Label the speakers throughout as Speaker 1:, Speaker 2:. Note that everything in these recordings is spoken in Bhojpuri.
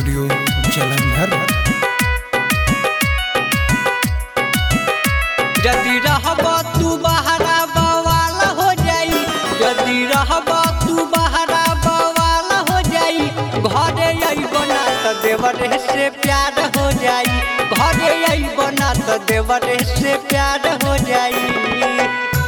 Speaker 1: स्टूडियो जलंधर
Speaker 2: यदि रहब तू बहरा बवाल हो जाई यदि रहब तू बहरा बवाल हो जाई घरे अइब ना त देवरे से प्यार हो जाई घरे अइब ना त देवरे से प्यार हो जाई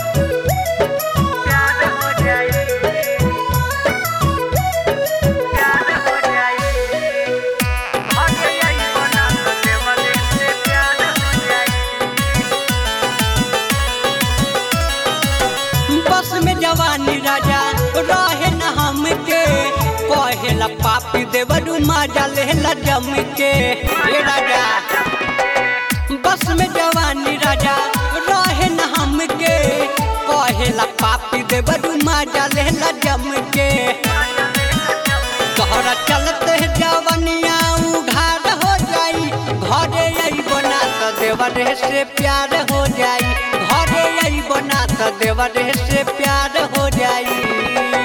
Speaker 2: बस में जवानी राजा रहे न हमके कहेला पापी देवरू माजा लेला जम के ए राजा बस में जवानी राजा रहे न हमके कहेला पापी देवरू माजा लेला जम के तोहरा चलते जवनिया उघार हो जाई घरे अइब ना त देवरे से प्यार हो जाई घरे अइब ना त देवरे से प्यार हो जाई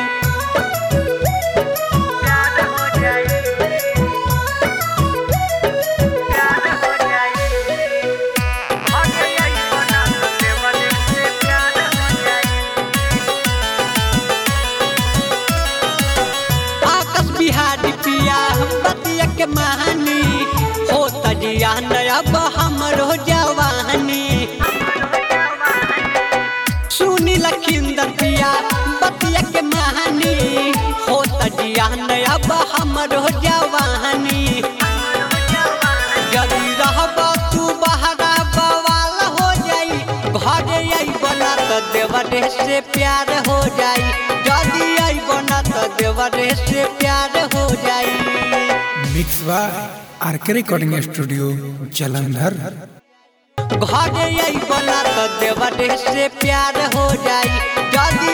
Speaker 2: आकाश बिहारी पिया बतिया के महानी हो तजिया अब हमरो जवानी सुनी लखिंदर पिया बतिया के महानी हो तजिया अब हमरो जवानी यदि रहब तू बहरा बवाल हो जाई घरे अइब ना त देवरे से प्यार हो जाई यदि अइब ना त देवरे से प्यार हो जाई
Speaker 1: mix by RK recording studio Jalandhar
Speaker 2: घरे अइब ना त देवरे से प्यार हो जाई यदि